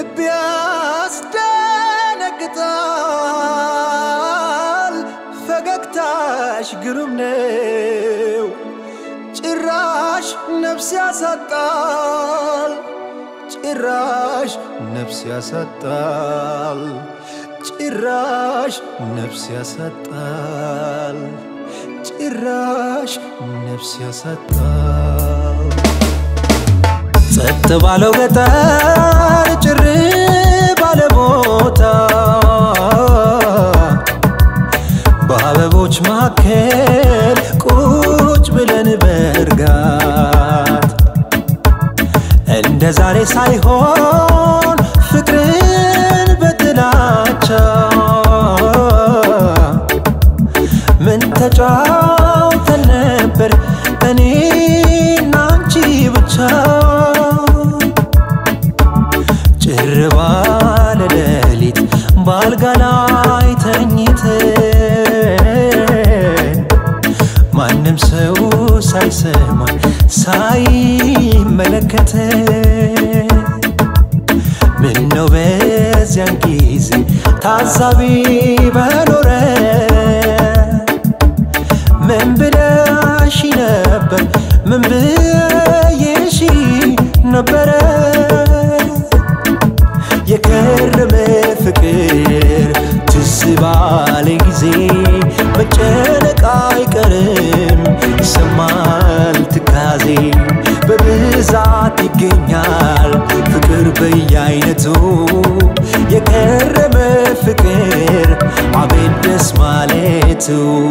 ልብ ያስደነግጣል። ፈገግታሽ ግሩም ነው፣ ጭራሽ ነፍስ ያሳጣል። ጭራሽ ነፍስ ያሳጣል። ጭራሽ ነፍስ ያሳጣል። ጭራሽ ነፍስ ያሳጣል። ጸጥ ባለው ገጠር ጭር ባለ ቦታ በአበቦች መካከል ቁጭ ብለን በእርጋት እንደ ዛሬ ሳይሆን ፍቅርን በጥላቻ ምን ተጫውተን ነበር እኔና አንቺ ብቻ ጭር ባለ ሌሊት ባልጋ ላይ ተኝተን ማንም ሰው ሳይሰማን ሳይመለከተን ምነው በዚያን ጊዜ ታዛቢ በኖረ ምን ብለሽ ነበር? ምን ብዬሽ ነበረ? የከረመ ፍቅር ትዝ ባለ ጊዜ መጨነቅ አይቀርም፣ ይሰማል ትካዜ በብዛት ይገኛል ፍቅር በየአይነቱ የከረመ ፍቅር አቤት ደስ ማለቱ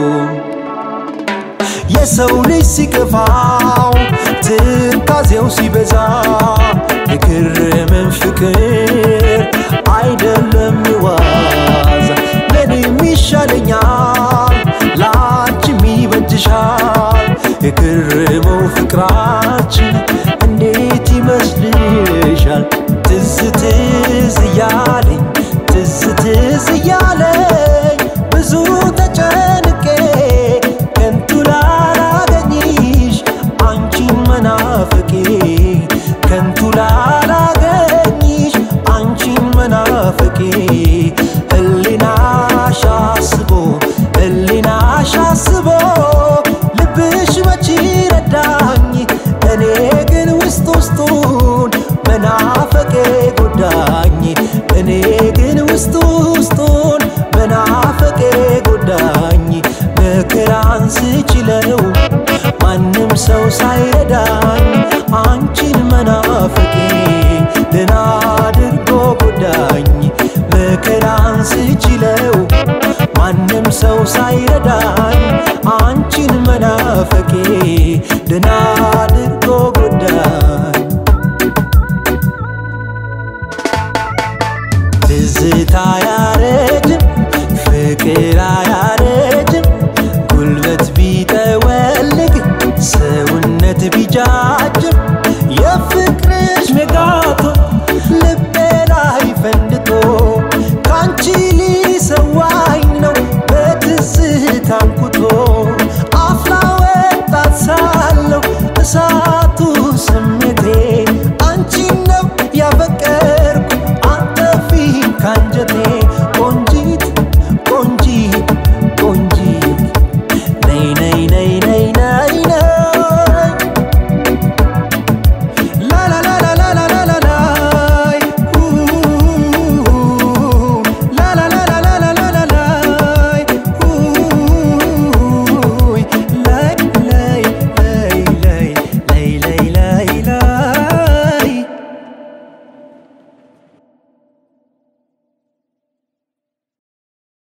የሰው ልጅ ሲከፋው ትካዜው ሲበዛ የከረመን ፍቅር አይደለም ዋዛ ለእኔም ይሻለኛል ለአንቺም ይበጅሻል የከረመው ፍቅራችን እንዴት ይመስልሻል ትዝ ትዝ እያለኝ ትዝ ትዝ እያለኝ ብዙ ተጨንቄ ከንቱ ላላገኝሽ አንቺን መናፍቄ ከንቱ ላላገኝሽ አንቺን መናፍቄ ህሊናሽ አስቦ ህሊናሽ አስቦ ልብሽ መች ረዳኝ እኔ ግን ውስጥ ውስጡን መናፈቄ ጎዳኝ እኔ ግን ውስጥ ውስጡን መናፈቄ ጎዳኝ መከራን ስችለው ማንም ሰው ሳይረዳኝ አንቺን መናፈቄ ደና አድርጎ ጎዳኝ መከራን ስችለው ማንም ሰው ሳይረዳኝ አንቺን መናፈቄ ደና አድርጎ ጎዳኝ ትዝታ ያረጅም ፍቅር አያ